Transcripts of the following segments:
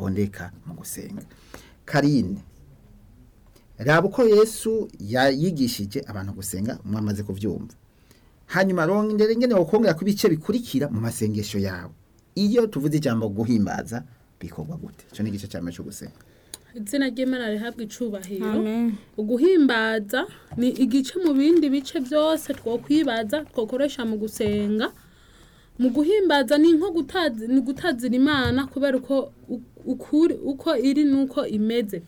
bitondeka mu gusenga karine raba uko yesu yayigishije abantu gusenga mwamaze kubyumva hanyuma rongera ingene wokongera ku bice bikurikira mu masengesho yawe iyo tuvuze ijambo guhimbaza bikorwa gute icyo ni igice cya mbere cyo gusenga izina ry'imana rihabwa icubahiro amen uguhimbaza ni igice mu bindi bice byose twokwibaza twakoresha mu gusenga mu guhimbaza ni nko gutazi ni gutazira imana kubera uko u- ukuri uko iri nuko imeze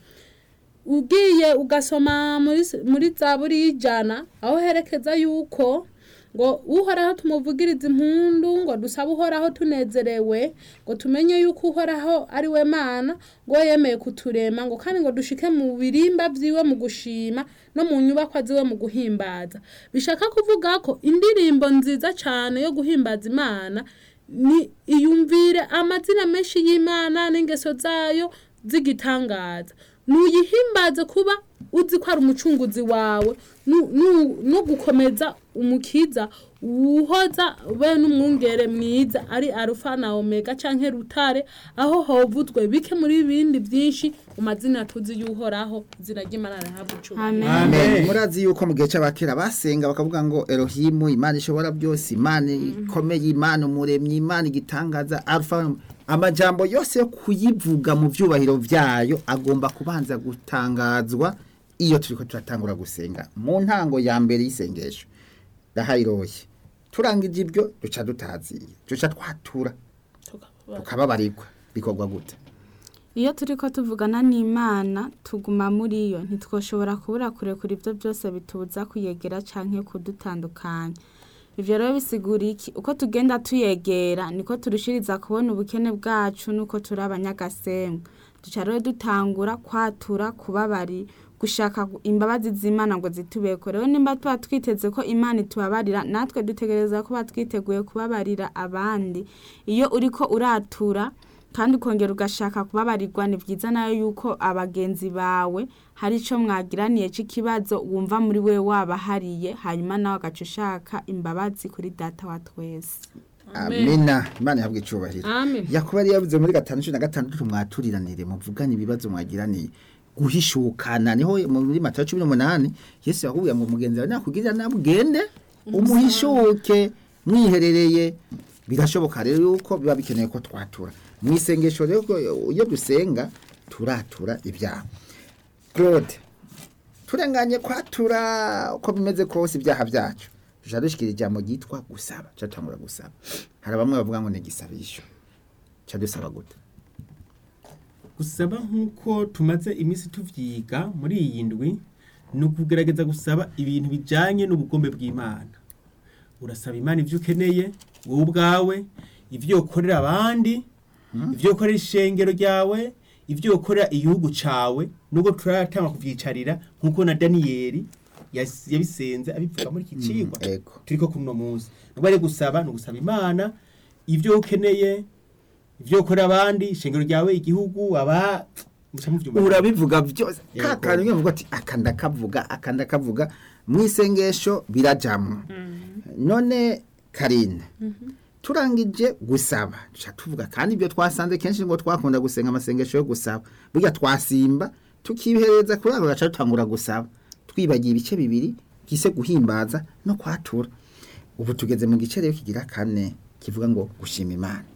ugiye ugasoma muri s- muri zaburi y'ijana aho herekeza yuko ngo uhoraho tumuvugiriza impundu ngo dusabe uhoraho tunezerewe ngo tumenye yuko uhoraho ari we mana ngo we yemeye kuturema ngo kandi ngo dushike mu birimba vyiwe mu gushima no mu nyubakwa ziwe mu guhimbaza bishaka kuvuga ko indirimbo nziza cane yo guhimbaza imana ni iyumvire amazina menshi y'imana n'ingeso zayo z'igitangaza nuyihimbaze kuba uzi ko ari umucunguzi wawe nu- nu- no gukomeza umukiza uhoza be n'umwungere mwiza ari arufa na omega canke rutare aho hovuzwe bike muri bindi byinshi mu mazina tuzi y'uhoraho izina ry'imana rihabwa icubahiro amen Amen. murazi yuko mu gihe cy'abakera basenga bakavuga ngo erohimu imana ishobora byose imana ikomeye imana umuremyi imana igitangaza alfa amajambo yose yo kuyivuga mu byubahiro byayo agomba kubanza gutangazwa iyo turiko turatangura gusenga mu ntango ya mbere y'isengesho ndahayiroye turangije ibyo duca dutaziye duca twatura tukababarirwa bikorwa gute iyo turi ko tuvugana n'imana tuguma muri yo ntitwoshobora kubura kurekura ibyo byose bitubuza kuyegera cyangwa kudutandukanya ibyo rero bisigura iki uko tugenda tuyegera niko turushiriza kubona ubukene bwacu nuko turi abanyagasenga duca rero dutangura kwatura kubabari gushaka imbabazi z'imana ngo zitubeko rero nimba tuba twiteze ko imana itubabarira natwe dutegereza kuba twiteguye kubabarira abandi iyo uriko uratura kandi ukongera ugashaka kubabarirwa ni byiza nayo yuko abagenzi bawe hari icyo mwagiraniye cy'ikibazo wumva muri we wabahariye hanyuma nawe agaca ushaka imbabazi kuri data wa twese amina imana yahabwa icubahiro amen yakuba yari yavuze muri gatanu cumi na gatandatu mwaturiranire muvugane ibibazo mwagiraniye guhishukana niho muri matayo cumi n'umunani yesu yakubwiye ngo mugenzi wawe nakugirira nabi ugende umuhishuke mwiherereye birashoboka rero yuko biba bikeneye ko twatura mu isengesho rero iyo dusenga turatura ibyaha claude turenganye kwatura uko bimeze kose ibyaha byacu tujya dushyikira ijambo ryitwa gusaba cyatangura gusaba hari bamwe bavuga ngo ni igisabisho cya dusaba gute gusaba nk'uko tumaze iminsi tuvyiga muri iyi ndwi ni ukugerageza gusaba ibintu bijanye n'ubugombe bw'imana urasaba imana ivyo ukeneye wowe ubwawe ivyo ukorera abandi ivyo ukorera ishengero ryawe ivyo ukorera igihugu cawe nubwo turatanga kuvyicarira nk'uko na daniyeli yas- yabisenze abivuga muri iki cigwa ego turiko kuno munsi nubwo ari gusaba ni ugusaba imana ivyo ukeneye ivyo ukorera abandi ishengero ryawe igihugu aba muca muvyumva urabivuga byose Yego. kakandi iyo uvuga ati aka ndakavuga aka ndakavuga mu isengesho birajamwo none karine turangije gusaba duca tuvuga kandi ibyo twasanze kenshi ngo twakunda gusenga amasengesho yo gusaba burya twasimba tukihereza kuri ako gaca dutangura gusaba twibagiye ibice bibiri gise guhimbaza no kwatura ubu tugeze mu gice rero kigira kane kivuga ngo gushima imana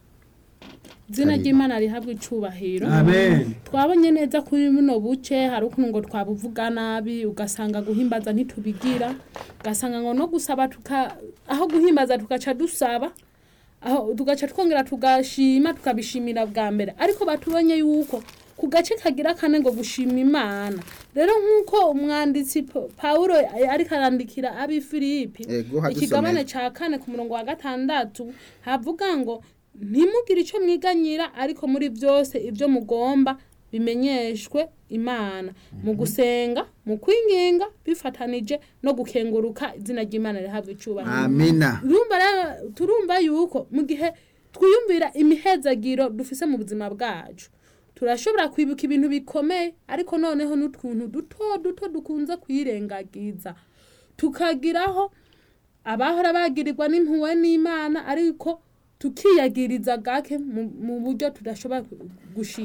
izina ry'imana rihabwa icubahiro amen twabonye neza kuri buno buce hari ukuntu ngo twabuvuga nabi ugasanga guhimbaza ntitubigira ugasanga ngo no gusaba tuka aho guhimbaza tugaca dusaba aho tugaca twongera tugashima tukabishimira bwa mbere ariko batubonye yuko ku gace kagira kane ngo gushima imana rero nk'uko umwanditsi Pa- pawulo ariko arandikira abi filipi Ego, hadusomere. ikigabane ca kane ku murongo wa gatandatu havuga ngo ntimugire icyo mwiganyira ariko muri byose ibyo mugomba bimenyeshwe imana mu gusenga mu kwinginga bifatanije no gukenguruka izina ry'imana rihabwa icyubahiro amina turumva rero turumva yuko mu gihe twiyumvira imihezagiro dufise mu buzima bwacu turashobora kwibuka ibintu bikomeye ariko noneho n'utuntu duto duto dukunze kwirengagiza tukagiraho abahora bagirirwa n'impuhwe n'imana ariko tukiyagiriza gake mu- mu buryo tudashobora gushima